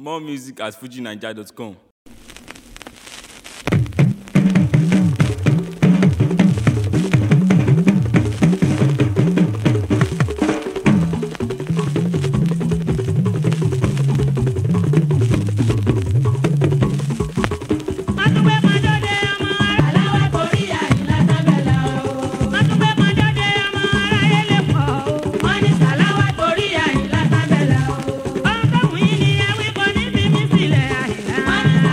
More music at fujinaija.com. Mátúgbé mọ́jọ́dé ọmọ aláwọ̀ borí àyìnlá tábẹ́là o. Mátúgbé mọ́jọ́dé ọmọ aráyé lè pọ̀ o. Wọ́n ní sàláwà borí àyìnlá tábẹ́là o. Ohun tó wù yín ni ẹ wí kò ní fi mí sílẹ̀ àyìnlá. Wọ́n ní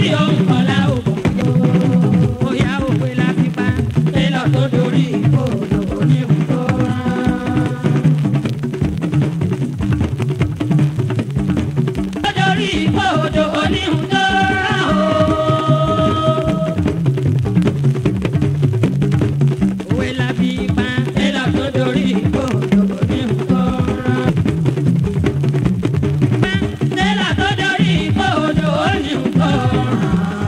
tí ó ń kọlá òkò. Bóyá òwe la fi pa télọ̀ tó dorí ìkòòdò oníhùn tó rán. Tó dorí ìkòòdò oníhùn tó rán o. Òwe la fi pa télọ̀ tó dorí ìkòòdò oníhùn tó rán. Télọ̀ tó dorí ìkòòdò oníhùn tó rán.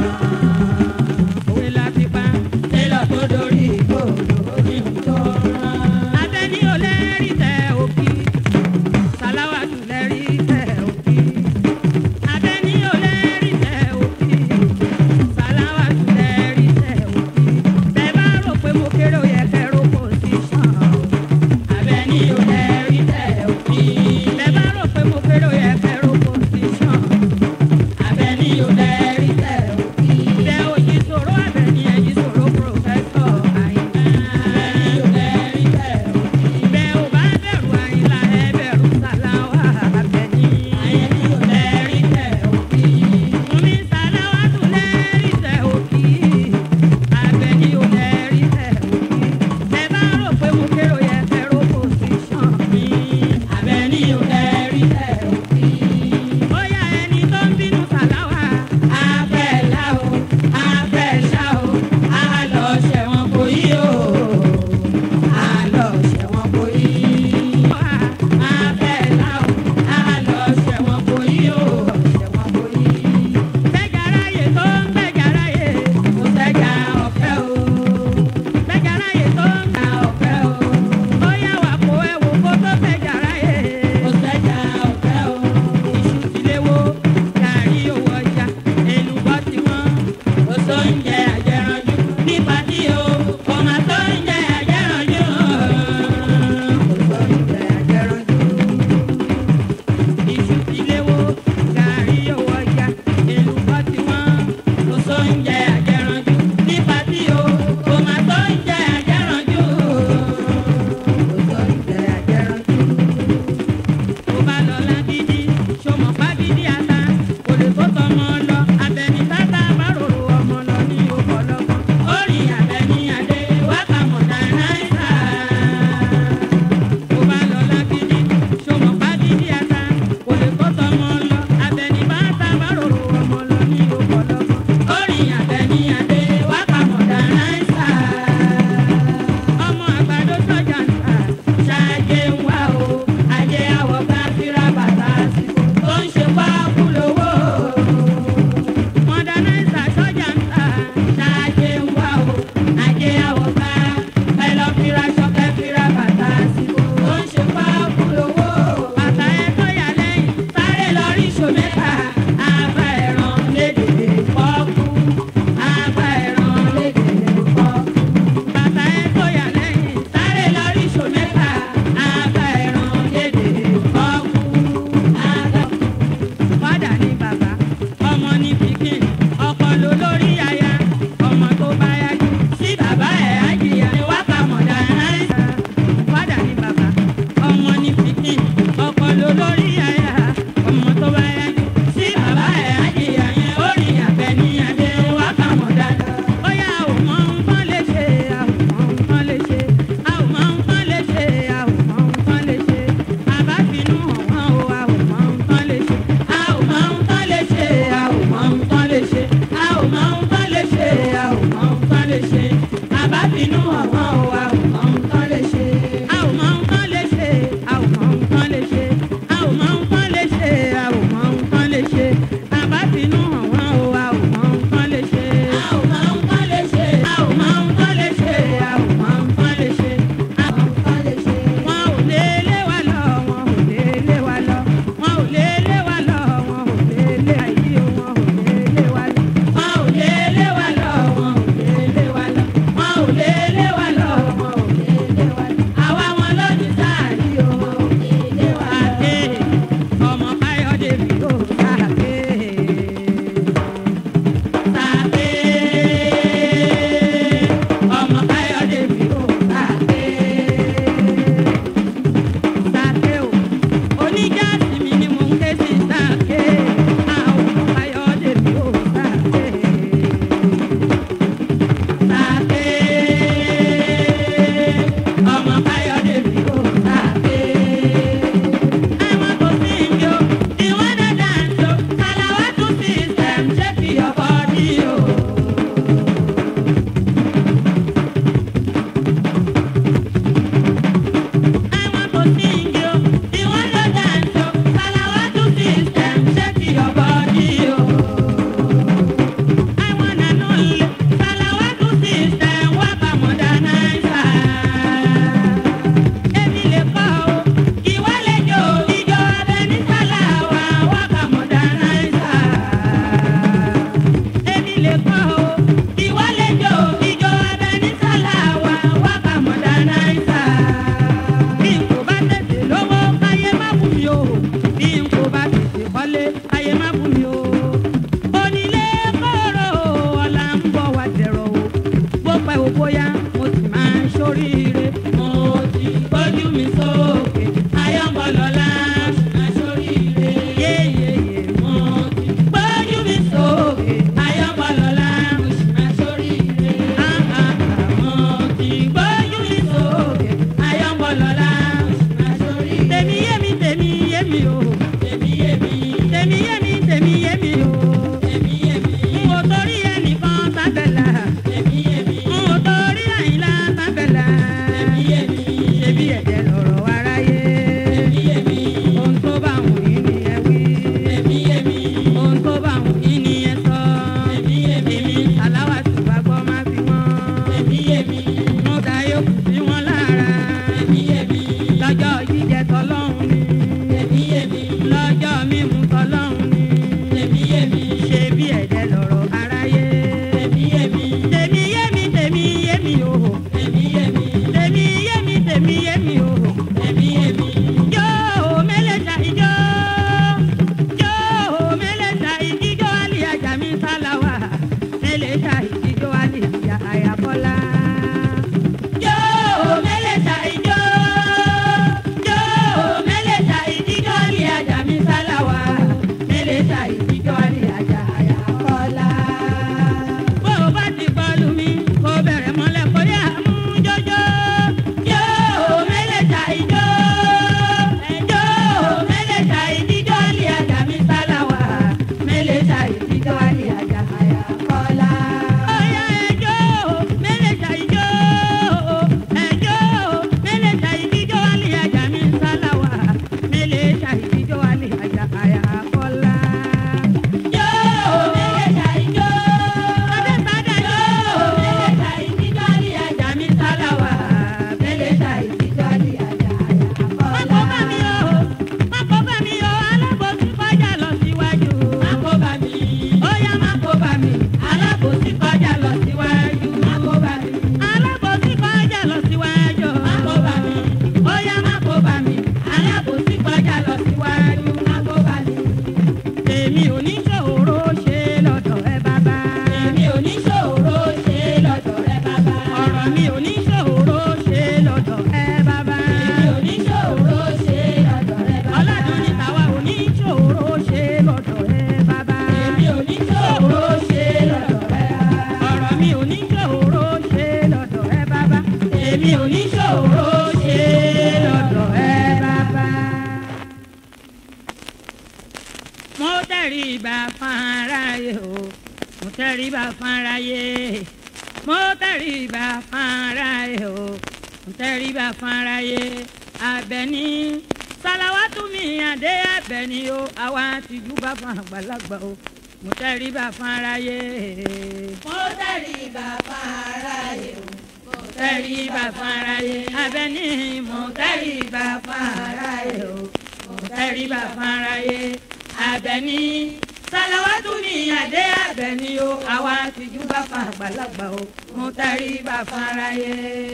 tẹríba fáráyé mo tẹríba fáráyé o mo tẹríba fáráyé Àbẹ̀ní sàlàwátú mi àdé Àbẹ̀ní o àwa tìjú bá fún àgbàlagbà o mo tẹríba fáráyé. mo tẹríba fáráyé o mo tẹríba fáráyé Àbẹ̀ní mo tẹríba fáráyé o mo tẹríba fáráyé Àbẹ̀ní sàlàwátú mi àdé Àbẹ̀ní o àwa tìjú bá fún àgbàlagbà o mo tẹríba fáráyé.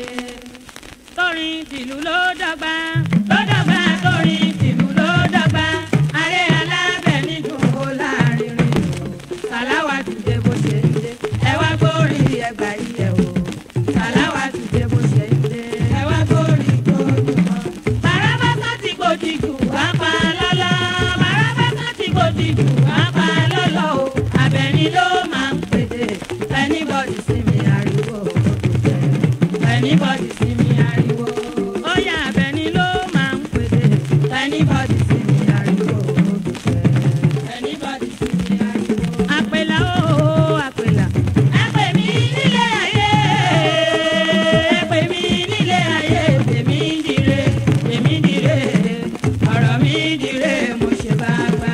torin tìlú ló dọ́gba ló dọ́gba torin tìlú ló dọ́gba aré alábẹ̀ní dùn ó láàrin rìn o sàláwà ti dé bó ṣe ń dé ẹ wá gbórí ẹgbà yìí ẹ o sàláwà ti dé bó ṣe ń dé ẹ wá gbórí gbójú mọ́. bàràbà kan ti gbòdì jù wá pa lọ́lọ́ bàràbà kan ti gbòdì jù wá pa lọ́lọ́ o Àbẹ̀ní ló máa ń pèdè anybody sí mi ariwo anybody sí mi ariwo ó yá Àbẹ̀ní ló máa ń pèdè anybody sí mi ariwo anybody sí mi ariwo. àpèlà ó àpèlà. ẹ pè mí nílé ayé ẹ pè mí nílé ayé tèmi ń dire tèmi ń dire ọ̀rọ̀ mi ń dire mo ṣe bá gbà.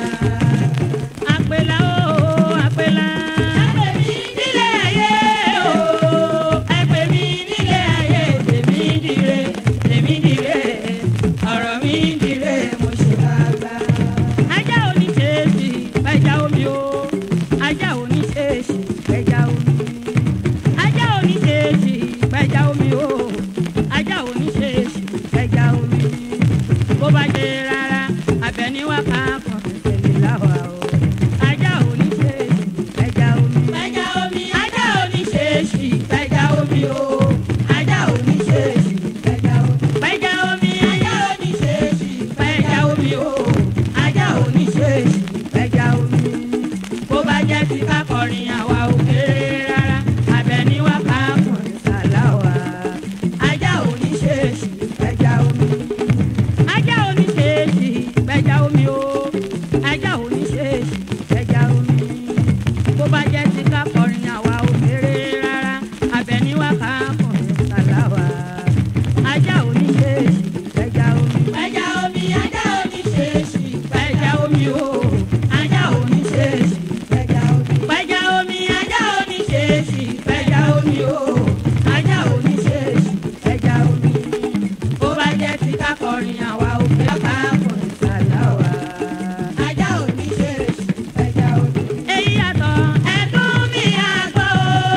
àpèlà ó àpèlà. ẹ pè mí nílé ayé o ẹ pè mí nílé ayé tèmi ń dire tèmi ń dire ọ̀rọ̀ mi ń dire mo ṣe bá gbà. ajá oníṣẹ́ẹ̀ṣì ẹja omi o ajá oníṣẹ́ẹ̀ṣì ẹja omi ajá oníṣẹ́ẹ̀ṣì ẹja omi o ajá oníṣẹ́ẹ̀ṣì ẹja omi bó bá jẹ rárá Àbẹ̀ní wá ká kan tẹ̀lé láwa o ajá oníṣẹ́ẹ̀ṣì ẹja omi ẹja omi ajá oníṣẹ́ẹ̀ṣì ẹja omi o ajá oníṣẹ́ẹ̀ṣì ẹja omi ẹja omi ajá oníṣẹ́ẹ̀ṣì ẹja omi o ajá oníṣẹ́ẹ̀ṣì ẹja omi bó bá jẹ́ ti ká kọrin àwa ò kéré rárá Àbẹ̀ní wá ká kọrin sàláwà ajá oníṣẹ́ẹ̀ṣì ẹja omi ajá oníṣẹ́ẹ̀ṣì ẹja omi o ajá oníṣẹ́ẹ̀ṣì ẹja omi bó bá jẹ́ ti ká kọrin àwa ò kéré rárá Àbẹ̀ní wá ká kọrin sàláwà ajá oníṣẹ́ẹ̀ṣì ẹja omi ẹja omi ajá oníṣẹ́ẹ̀ṣì ẹja omi o ajá oníṣẹ́ẹ̀ṣì ẹja omi ẹja omi ajá oníṣẹ́ẹ̀ṣì ẹja omi o ajá oníṣẹ́ẹ̀ṣì ẹja omi bó bá jẹ́ ti ká kọrin àwa ò fẹ́ ká kọrin sàláwà ajá oníṣẹ́ẹ̀ṣì ẹja omi. èyí yàtọ̀ ẹ̀dùn mi àgbọ̀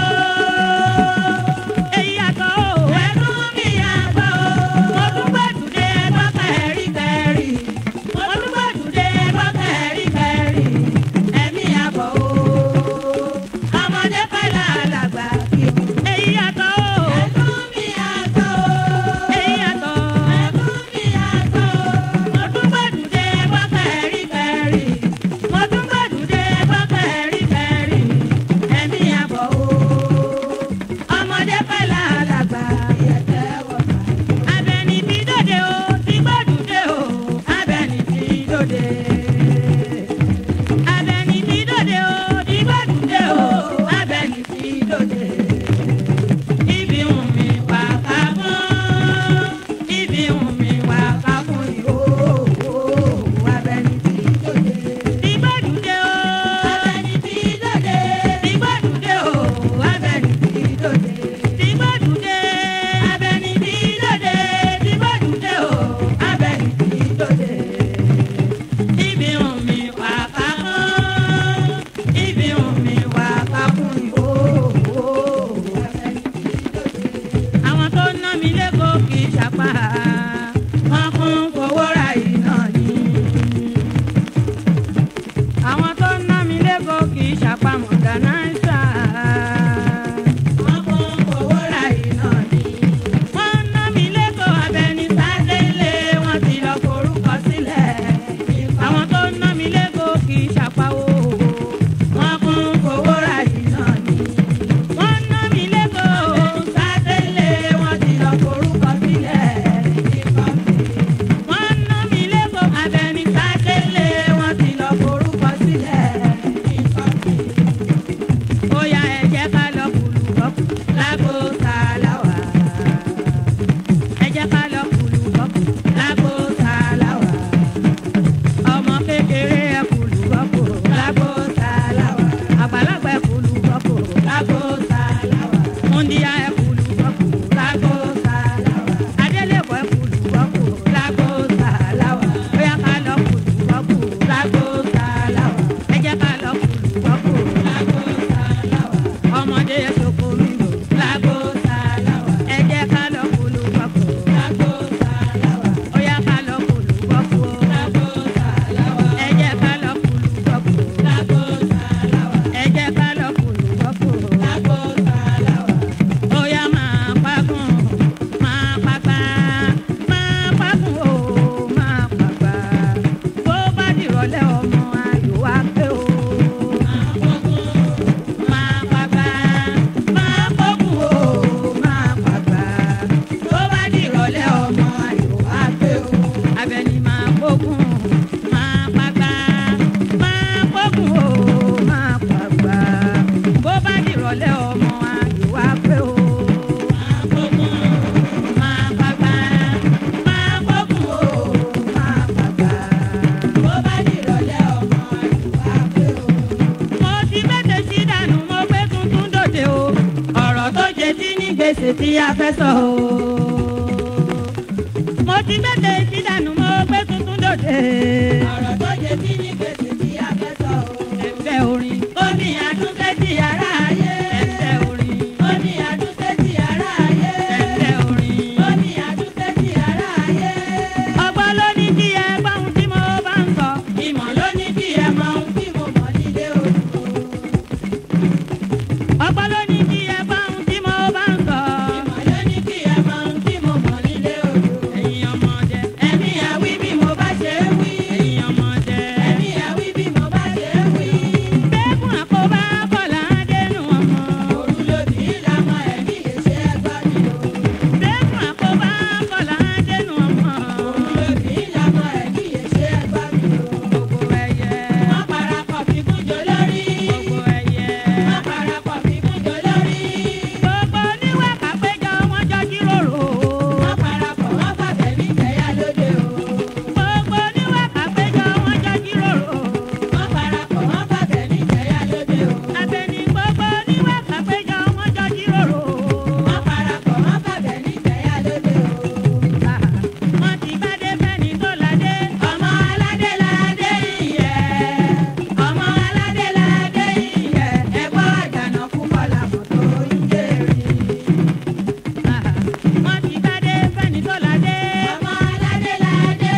o èyí yàtọ̀ o ẹ̀dùn mi àgbọ̀ o mo tún gbẹ̀dùdé ẹgbọ́ kẹrí kẹrí mo tún gbẹ̀dùdé ẹgbọ́ kẹrí kẹrí ẹ̀mí àbọ̀ o ọmọdé pẹ̀lú àlàgbà kí o. èyí gbèsè tí a fẹ́ sọ o. mo ti gbèsè tí dànù mo gbé tuntun dòde. ọ̀rọ̀ tó jẹ sí ní gbèsè tí a fẹ́ sọ o. ẹ̀fẹ́ orin ó ní àtúnṣe ti ara ayé. ẹ̀fẹ́ orin ó ní àtúnṣe ti ara ayé. ẹ̀fẹ́ orin. ó ní àtúnṣe ti ara ayé. ọgbọ́n ló ní kí ẹ gbọ́ ohun tí mo bá ń sọ. ìmọ̀ ló ní kí ẹ mọ ohun tí mo mọ̀ nílé olùkọ́. ọgbọ́n ló ní kí ẹ gbọ́ ohun tí mo bá ń sọ. ìmọ̀ ló ní kí ẹ mọ ohun tí mo mọ̀ nílé olùkọ́. ẹ̀yin ọmọdé ẹ̀mí àwí bí mo bá ṣe é wí. ẹ̀yin ọmọdé. ẹ̀mí àwí bí mo bá ṣe é wí. bẹ́ẹ̀kún àkóbá kọ̀là dénú ọmọ. òru lòdì ìlànà ẹ̀mí èṣe ẹgbẹ́ mi o. bẹ́ẹ̀kún àkóbá kọ̀là dénú ọmọ. òru lòdì ìlànà ẹ̀mí èṣe ẹgbẹ́ mi o. gbogbo ẹyẹ. wọ́n parapọ̀ fi kúnjọ lórí. gbogbo ẹyẹ. wọ́n parapọ̀ fi kúnjọ lórí. gbogbo oníwà kápẹ́jọ wọn jọ jíròrò. wọ́n parapọ̀ wọ́n fàbẹ̀ mí jẹ́yà lóde o. gbogbo oníwà kápẹ́jọ wọn jọ jíròrò. wọ́n parapọ̀ wọ́n fàbẹ̀ mí jẹ́yà lóde o. àbẹ̀ní gbogbo oníwà kápẹ́jọ wọn jọ jíròrò. wọ́n parapọ̀ wọ́n fàbẹ̀ mí jẹ́yà lóde o. wọ́n ti bá dé fẹ́ni tó ládé. ọmọ aládé ládé ìyẹ́ ọmọ aládé ládé ìyẹ́ ẹgbọ́ àjànà kú kọlà mọ́tò ìjẹ́rìí. wọ́n ti bá dé fẹ́ni tó ládé. ọmọ aládé ládé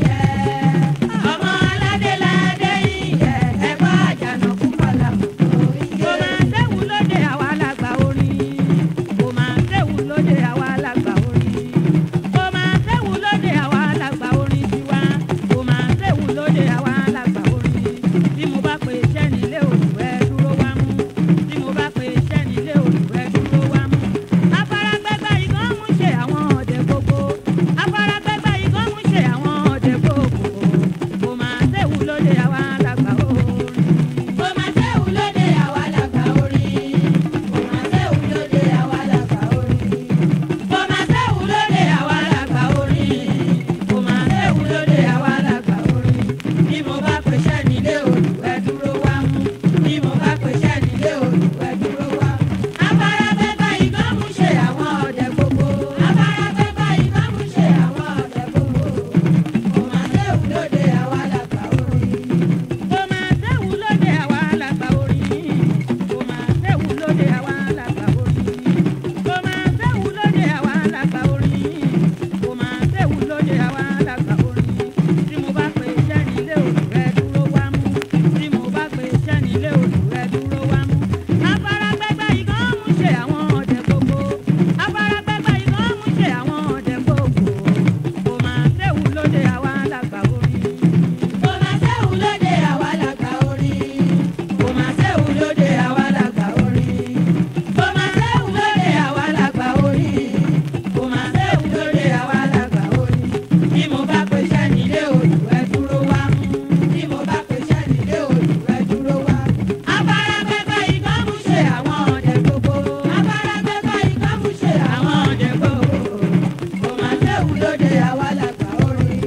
ìyẹ́ ọmọ aládé ládé ìyẹ́ ẹgbọ́ àjànà kú kọlà mọ́tò kò máa ìjẹ́rìí. séwu lóde àwa lágbà orin. kò máa séwu lóde àwa lágbà orin. kò máa séwu lóde àwa lágbà orin tiwa. kò máa séwu lóde àwa lágbà orin. tí mo bá pe iṣẹ́ nílé olùwẹ́ dúró wá mú. tí mo bá pe iṣẹ́ nílé olùwẹ́ dúró wá mú. afárágbẹ́gbẹ́ igán mú ṣe àwọn ọ̀dẹ gbogbo. afárágbẹ́gbẹ́ igán mú ṣe àwọn ọ̀dẹ gbogbo. kò máa séwu lóde àwa lágbà orin. Kò má séwu lóde àwa làgbà orin. Kò má séwu lóde àwa làgbà orin. Kò má séwu lóde àwa làgbà orin. Kò má séwu lóde àwa làgbà orin. Bí mo bá pèsè nílé olùwẹ̀ dúró wá mú. Bí mo bá pèsè nílé olùwẹ̀ dúró wá mú. Afárabẹ́gbẹ́ igán mú ṣe àwọn ọ̀dẹ gbogbo. Afárabẹ́gbẹ́ igán mú ṣe àwọn ọ̀dẹ gbogbo. Kò má séwu lóde àwa làgbà orin. kò máa séwu lóde àwa làgbà orin kò máa séwu lóde àwa làgbà orin kò máa séwu lóde àwa làgbà orin kò máa séwu lóde àwa làgbà orin tí mo bá pe iṣẹ́ nílé olùrẹ́ dúró wá mú tí mo bá pe iṣẹ́ nílé olùrẹ́ dúró wá mú afárágbẹ́gbẹ́ igán mú ṣe àwọn ọ̀dẹ gbogbo afárágbẹ́gbẹ́ igán mú ṣe àwọn ọ̀dẹ gbogbo kò máa séwu lóde àwa làgbà orin. Kò má séwu lóde àwa làgbà orin. Kò má séwu lóde àwa làgbà orin. Kò má séwu lóde àwa làgbà orin. Kò má séwu lóde àwa làgbà orin. Bí mo bá pèsè nílé olùwẹ̀ dúró wá mú. Bí mo bá pèsè nílé olùwẹ̀ dúró wá mú. Afárágbẹ́gbẹ́ igán mú ṣe àwọn ọ̀dẹ gbogbo. Afárágbẹ́gbẹ́ igán mú ṣe àwọn ọ̀dẹ gbogbo. Kò má séwu lóde àwa làgbà orin.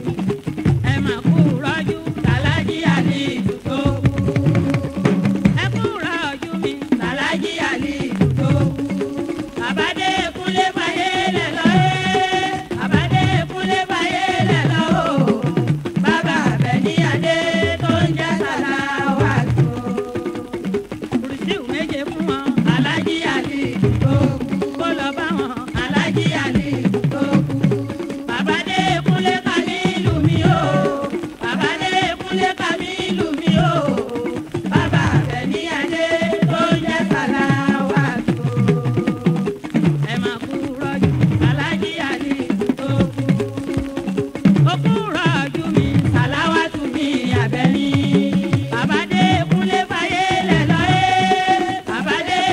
ẹ máa kú rọ́jú tàlájí àlè ìdúgbò. ẹ kú rọ́jú mi Tàlájí àlè ìdúgbò. àbádé kúnlé fàyè lẹ̀ lọ ẹ́. Àbádé kúnlé fàyè lẹ̀ lọ o. Bàbá Àbẹ̀ní Adé tó ń jẹ́ Sàláwà tó. kùrìsíù méje fún wọn. Alájí àlè ìdúgbò. kó lọ bá wọn. Alájí àlè ìdúgbò. àbádé kúnlé Kàmílù mi o. Àbádé kúnlé Kàmílù mi o. Bàbá Àbẹ̀ní Adé tó ń jẹ́ Sàláwà tó. ẹ máa kú rọ́jú. Alájí àlè ìdúgbò. ó kú rọ́jú mi. Sàláwà tún mi Àbẹ̀ní. Àbádé kúnlé fàyè lẹ̀ lọ ẹ́. Àbádé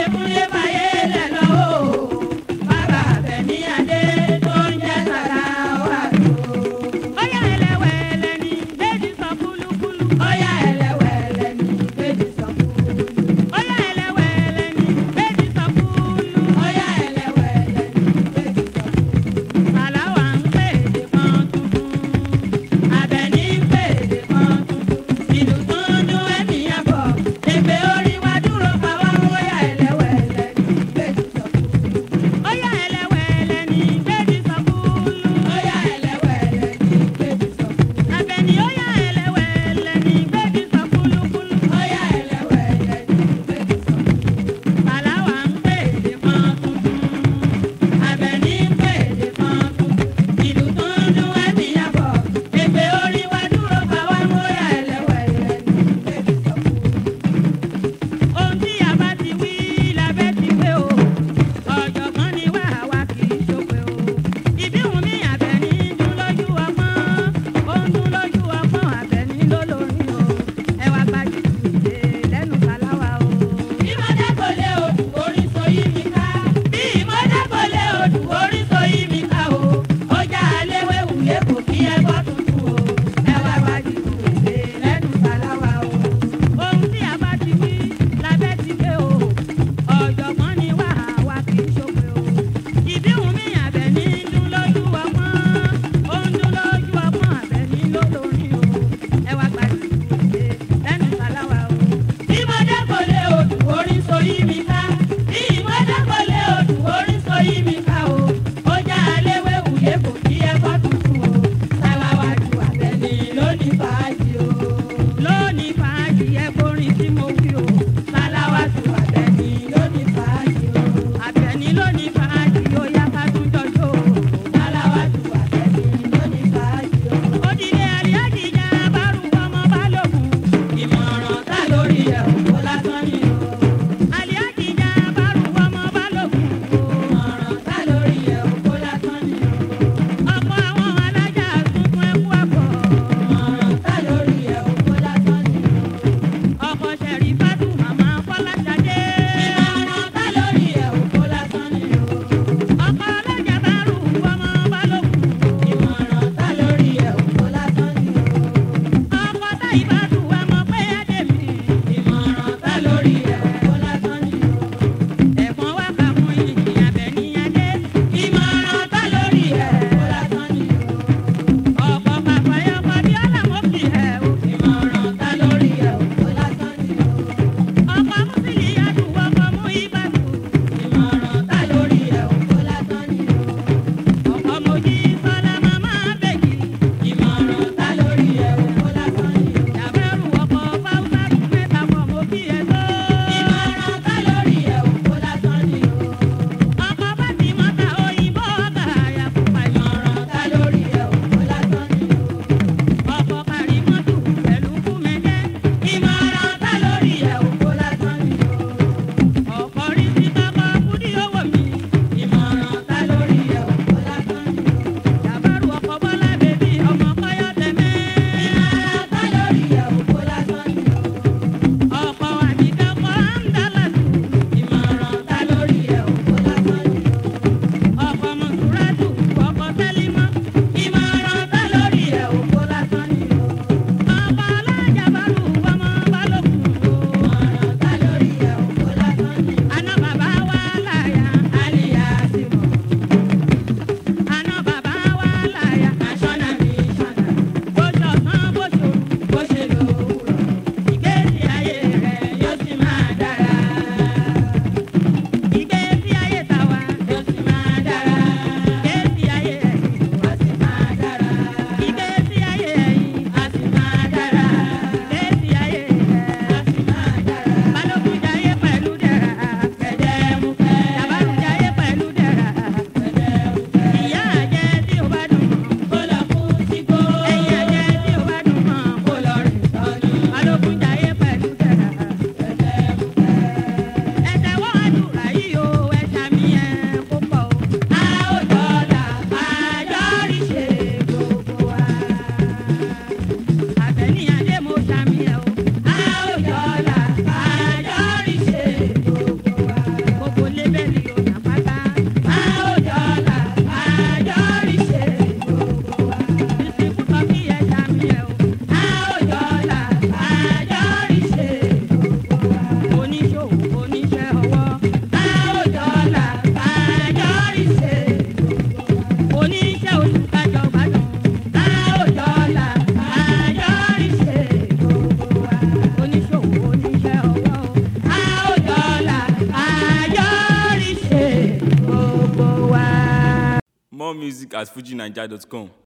More music at fujinaija.com.